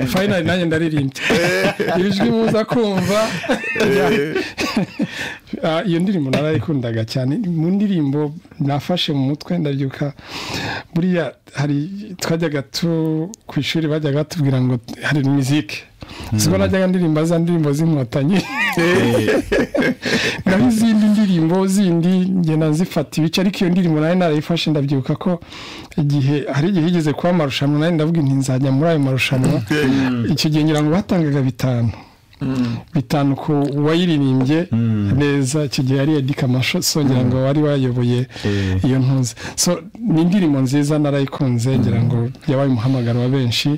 fayinari nanjye ndaririmbye ijwi muza kumva iyo ndirimbo narayikundaga cyane mu ndirimbo nafashe mu mutwe ndabyuka buriya hari twajyaga tu ku ishuri bajyaga batubwira ngo hari mizike siko najyaga ndirimba za ndirimbo z'inkotanyi naho izindi ndirimbo zindi ngenda zifata ibice ariko iyo ndirimbo nayo narayifashe ndabyibuka ko igihe hari igihe igeze kuba amarushanwa nayo ndavuga inti nzajya muri ayo marushanwa icyo gihe ngira ngo batangaga bitanu bitanu ku wayiririmbye neza icyo gihe ari edi kamasho songera ngo wari wayoboye iyo ntuzi so ni indirimbo nziza narayikunze ngira ngo yabaye umuhamagaro wa benshi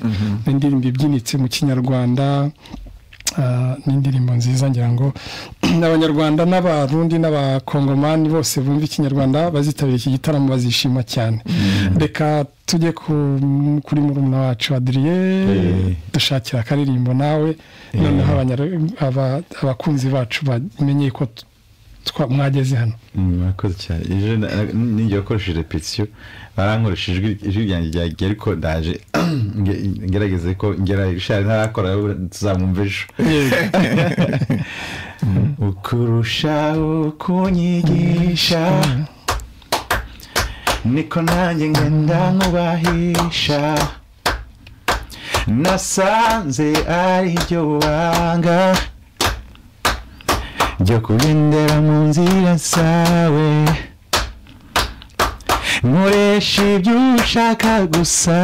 ni indirimbo ibyinitse mu kinyarwanda ni indirimbo nziza ngira ngo abanyarwanda n'abarundi n'abakongomani bose bumva ikinyarwanda bazitabira iki gitaramo bazishima cyane reka tujye kuri murumuna wacu adiriye dushakira akaririmbo nawe noneho abakunzi bacu bamenye ko mwageze hano murakoze cyane ejo n'igihe wakoresheje repetisiyo barankoresha ijwi ryanjye ryagiye ariko ndaje ngerageze ko ngera ishari ntarakora tuzamwumva ejo ukurushaho kunyigisha niko nanjye ngenda nkubahisha nasanze ari byo banga ryo kugendera mu nzira zawe nkoresha ibyo ushaka gusa